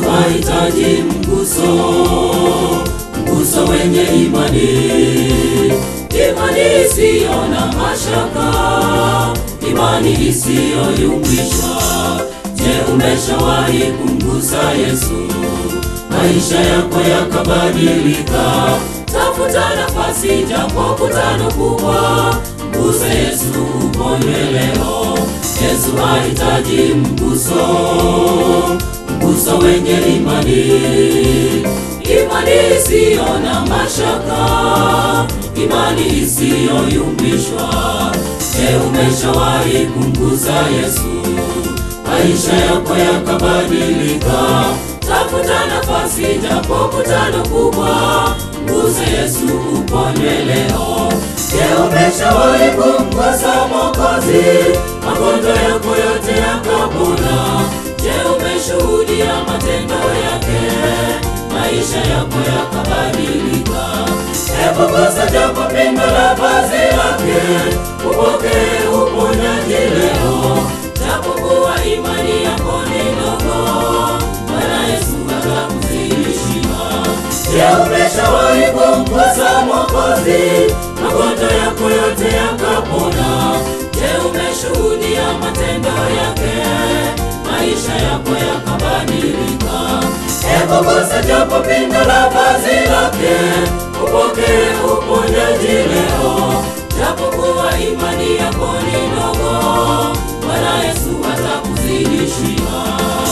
wahitaji mguso, mguso wenye imani, imani isiyo na mashaka, imani isiyoyumbishwa. Je, umeshawahi kumgusa Yesu? Maisha yako yakabadilika. Tafuta nafasi, japo kutano kubwa, mguse Yesu uponywe leo. Yesu hahitaji mguso, mguso wenye imani, imani isiyo na mashaka, imani isiyoyumbishwa. Je, umeshawahi kumgusa Yesu? Maisha yako yakabadilika. Tafuta nafasi, japo kutano kubwa, mguse Yesu uponywe leo. Je, umeshawahi kumgusa Mwokozi? Magonjwa yako yote yakapona. Je, umeshuhudia matendo yake? Maisha yako yakabadilika. Hebu gusa japo pindo la vazi lake, upokee uponyaji leo. Japokuwa imani yako ni ndogo, Bwana Yesu atakuzidishia. Je, umeshawahi kumgusa Mwokozi? Magonjwa yako yote yakapona. Je, umeshuhudia matendo yake? Maisha yako yakabadilika. Hebu gusa japo pindo la vazi lake, upokee uponyaji leo. Japokuwa imani yako ni ndogo, Bwana Yesu atakuzidishia.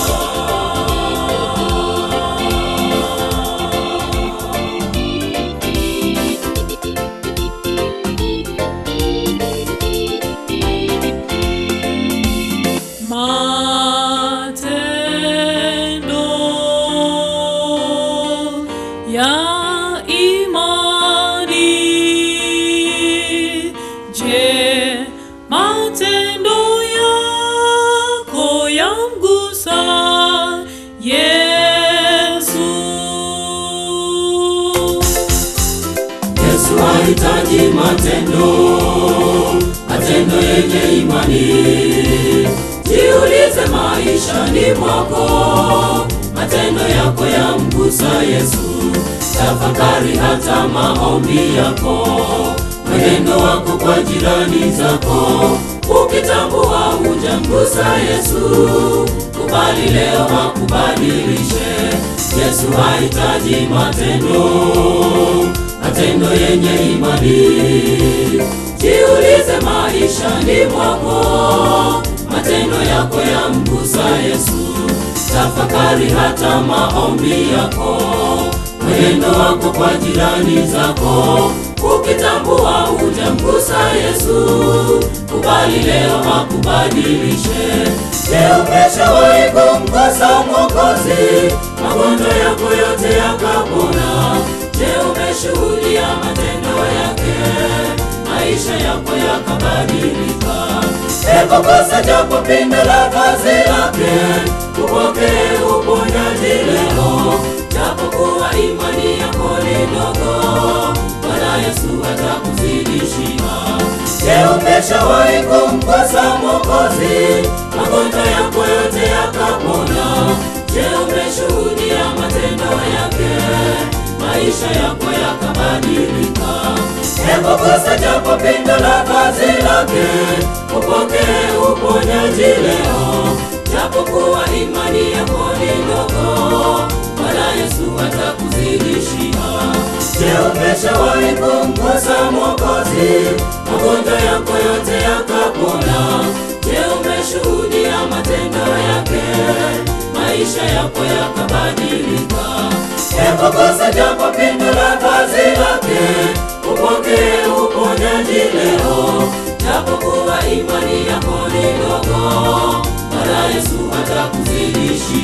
Matendo ya imani. Je, matendo yako yamgusa Yesu? Yesu hahitaji matendo, matendo yenye imani. Jiulize maishani mwako, matendo yako yamgusa Yesu. Tafakari hata maombi yako, mwenendo wako kwa jirani zako. Ukitambua hujamgusa Yesu, kubali leo akubadilishe. Yesu hahitaji matendo matendo yenye imani. Jiulize maishani mwako, matendo yako yamgusa Yesu. Tafakari hata maombi yako, mwenendo wako kwa jirani zako. Ukitambua hujamgusa Yesu, kubali leo akubadilishe. Je, umeshawahi kumgusa Mwokozi? Magonjwa yako yote yakapona. Je, umeshuhudia matendo yake? Maisha yako yakabadilika. Hebu gusa japo pindo la vazi lake, upokee uponyaji leo. Japokuwa imani yako ni ndogo, Bwana Yesu atakuzidishia. Je, umeshawahi kumgusa Mwokozi? Magonjwa yako yote yakapona. Je, umeshuhudia matendo yake? Maisha yako yakabadilika. Hebu gusa japo pindo la vazi lake, upokee uponyaji leo. Japokuwa imani yako ni ndogo, Bwana Yesu atakuzidishia. Je, umeshawahi kumgusa Mwokozi? Magonjwa yako yote yakapona. Je, umeshuhudia matendo yake? Maisha yako yakabadilika. Hebu gusa japo pindo la vazi lake, upokee uponyaji leo. Japokuwa imani yako ni ndogo, Bwana Yesu atakuzidishia.